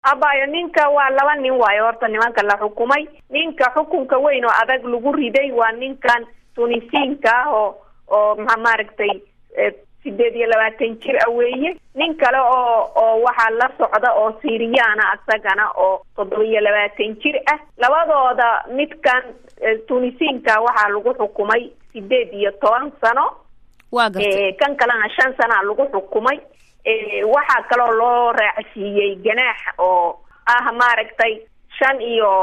abayo ninka waa laba nin waayo horta nimanka la xukumay ninka xukunka weyn oo adag lagu riday waa ninkan tunisiinka ah oo oo ma maaragtay sideed iyo labaatan jir ah weeye nin kale oo oo waxaa la socda oo siriyaana isagana oo toddoba iyo labaatan jir ah labadooda midkan tunisiinka waxaa lagu xukumay sideed iyo toban sano waa gartay kan kalena shan sanaa lagu xukumay waxaa kaloo loo raacsiiyey ganaax oo ah maaragtay shan iyo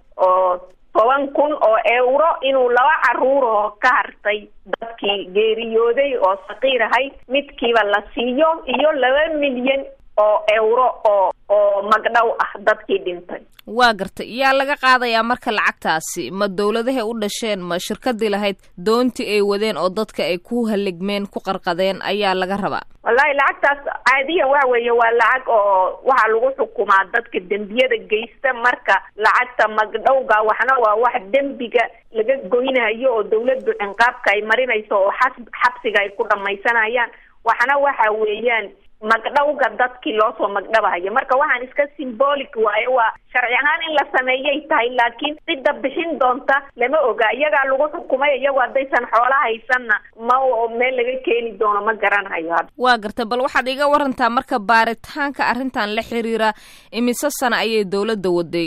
oo toban kun oo euro inuu laba caruur oo ka hartay dadkii geeriyooday oo saqiir ahayd midkiiba la siiyo iyo laba milyan oo euro oo oo magdhow ah dadkii dhintay waa gartay yaa laga qaadayaa marka lacagtaasi ma dawladahay u dhasheen ma shirkadii lahayd doontii ay wadeen oo dadka ay ku haligmeen ku qarqadeen ayaa laga rabaa wallahi lacagtaas caadiyan waxa weeye waa lacag oo waxaa lagu xukumaa dadka dembiyada geysta marka lacagta magdhowga waxna waa wax dembiga laga goynayo oo dawladdu cinqaabka ay marinayso oo xas xabsiga ay ku dhamaysanayaan waxna waxa weeyaan magdhowga dadkii loosoo magdhabahayo marka waxaan iska symbolic waayo waa sharci ahaan in la sameeyay tahay laakiin cidda bixin doonta lama oga iyagaa lagu xukumay iyagu haddaysan xoola haysanna ma meel laga keeni doono ma garanayo hadda waa gartay bal waxaad iga warantaa marka baaritaanka arrintan la xiriira imise sana ayay dawladda waday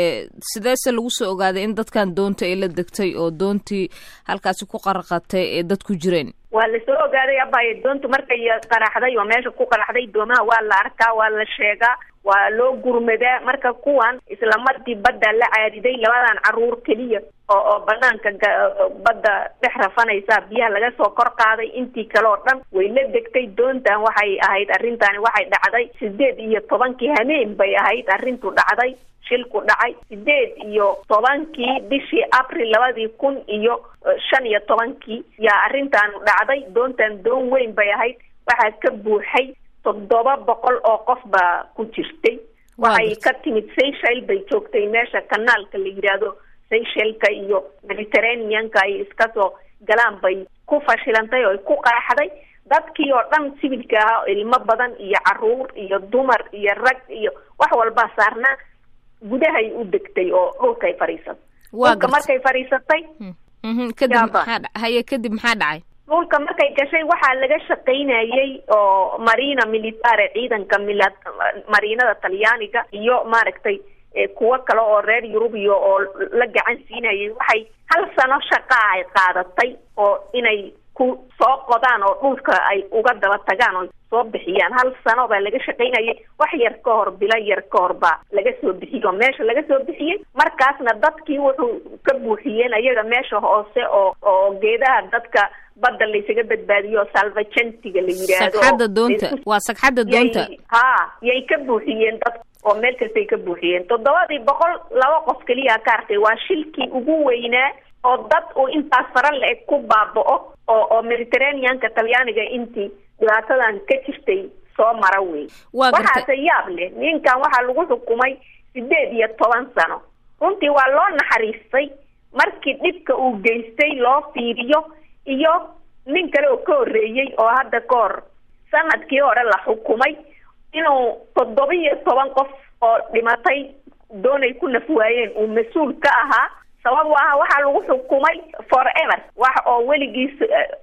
sideese lagu soo ogaaday in dadkan doonta ay la degtay oo doontii halkaasi ku qarqatay ee dad ku jireen waa lasoo ogaaday abayo doontu markay qaraxday oo meesha ku qaraxday doomaha waa la arkaa waa la sheegaa waa loo gurmadaa marka kuwan islamarkii badda la caadiday labadan caruur keliya oo oo banaanka badda dhex rafanaysa biyaha laga soo kor qaaday intii kale oo dhan way la degtay doontan waxay ahayd arrintaani waxay dhacday sideed iyo tobankii hameen bay ahayd arrintu dhacday shilku dhacay sideed iyo tobankii bishii april labadii kun iyo shan iyo tobankii yaa arrintan dhacday doontan doon weyn bay ahayd waxaa ka buuxay toddoba boqol oo qof baa ku jirtay waxay ka timid seychel bay joogtay meesha kanaalka la yidhaahdo seychelka iyo mediterraneanka ay iska soo galaan bay ku fashilantay oo ay ku qaraxday dadkii oo dhan sibilka ahaa ilmo badan iyo caruur iyo dumar iyo rag iyo wax walbaa saarnaa gudahay u degtay oo dhulkay fadhiisatay dhulka markay fadhiisatay kadib maxaa haye kadib maxaa dhacay dhulka markay gashay waxaa laga shaqaynayay oo marina militare ciidanka mila mariinada talyaaniga iyo maaragtay kuwo kale oo reer yurubiya oo la gacan siinayay waxay hal sano shaqaa ay qaadatay oo inay ku soo qodaan oo dhulka ay uga daba tagaan oo soo bixiyaan hal sano baa laga shaqaynayay wax yar ka hor bilo yar ka hor baa laga soo bixiyey oo meesha laga soo bixiyey markaasna dadkii wuxuu ka buuxiyeen ayaga meesha hoose oo oo geedaha dadka badda laysaga badbaadiyo salvagentiga la yidhaahdo sagxadda doonta waa sagxadda doonta ha yay ka buuxiyeen dad oo meel kastay ka buuxiyeen toddobadii boqol laba qof keliya ka hartay waa shilkii ugu weynaa oo dad uu intaas fara la-eg ku baaba-o oo oo mediterraneanka talyaaniga intii dhibaatadan ka jirtay soo mara wey waxaase yaab leh ninkan waxaa lagu xukumay sideed iyo toban sano runtii waa loo naxariistay markii dhibka uu geystay loo fiiriyo iyo nin kale oo ka horreeyey oo hadda ka hor sanadkii hore la xukumay inuu toddoba iyo toban qof oo dhimatay doonay ku naf waayeen uu mas-uul ka ahaa sabab aha waxaa lagu xukumay forever wax oo weligiis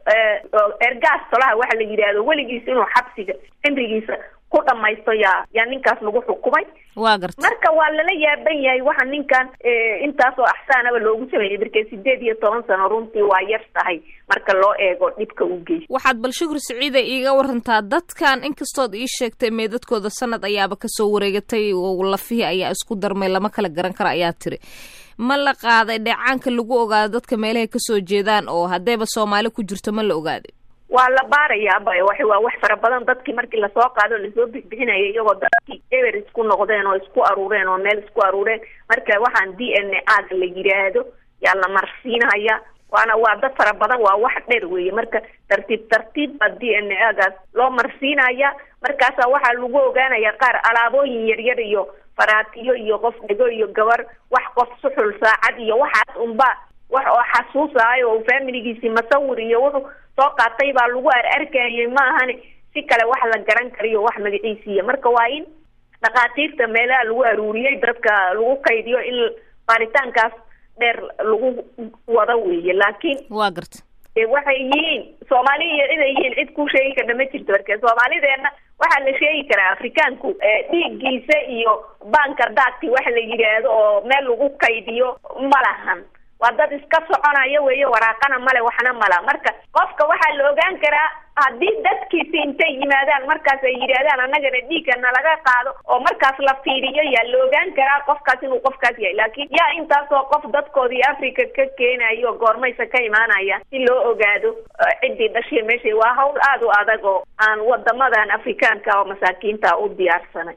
ergaas tolaha waxa la yidhaahdo weligiis inuu xabsiga cimrigiisa ku dhamaysto yaa yaa ninkaas lagu xukumay waa garta marka waa lala yaaban yahay waxa ninkan intaas oo axsaanaba loogu sameeyey markee sideed iyo toban sano runtii waa yar tahay marka loo eego dhibka u geysta waxaad bal shukur siciida iiga warantaa dadkan inkastood ii sheegtay meedadkooda sanad ayaaba kasoo wareegatay oo lafihii ayaa isku darmay lama kala garan karo ayaa tiri ma la qaaday dheecaanka lagu ogaado dadka meelahay kasoo jeedaan oo haddayba soomaali ku jirto ma la ogaaday waa la baarayaa bay wa waa wax fara badan dadkii markii lasoo qaado o lasoo bixbixinaya iyagoo dadkii eber isku noqdeen oo isku aruureen oo meel isku aruureen marka waxaan d n a ga la yidhaahdo yaa la marsiinaya waana waa dad fara badan waa wax dheer weeye marka tartiib tartiib baa d n a gaas loo marsiinaya markaasa waxaa lagu ogaanaya qaar alaabooyin yaryar iyo faraatiyo iyo qof dhego iyo gabar wax qof suxul saacad iyo waxaas unba wax oo xasuusahayo oo familigiisii masawir iyo wuxuu soo qaatay baa lagu ar arkayay ma ahani si kale wax la garan kariyo wax magaciisiiya marka waa in dhakhaatiirta meelaha lagu aruuriyey dadka lagu kaydiyo in baaritaankaas dheer lagu wado weeye laakiin waa garta de waxay yihiin soomaaliya inay yihiin cid ku sheegi karna ma jirto marka soomaalideena waxaa la sheegi karaa afrikaanku dhiiggiisa iyo bankar daagti wax la yidhaahdo oo meel lagu kaydiyo ma lahan waa dad iska soconaya weeye waraaqana male waxna mala marka qofka waxaa la ogaan karaa haddii dadkiisi intay yimaadaan markaas ay yidhaahdaan annagana dhiigga nalaga qaado oo markaas la fiiriyo yaa la ogaan karaa qofkaas inuu qofkaas yahay laakiin yaa intaasoo qof dadkoodii africa ka keenayo goormaysa ka imaanaya si loo ogaado ciddii dhashay meesha waa hawl aada u adag oo aan wadamadan afrikaanka oo masaakiinta u diyaarsanay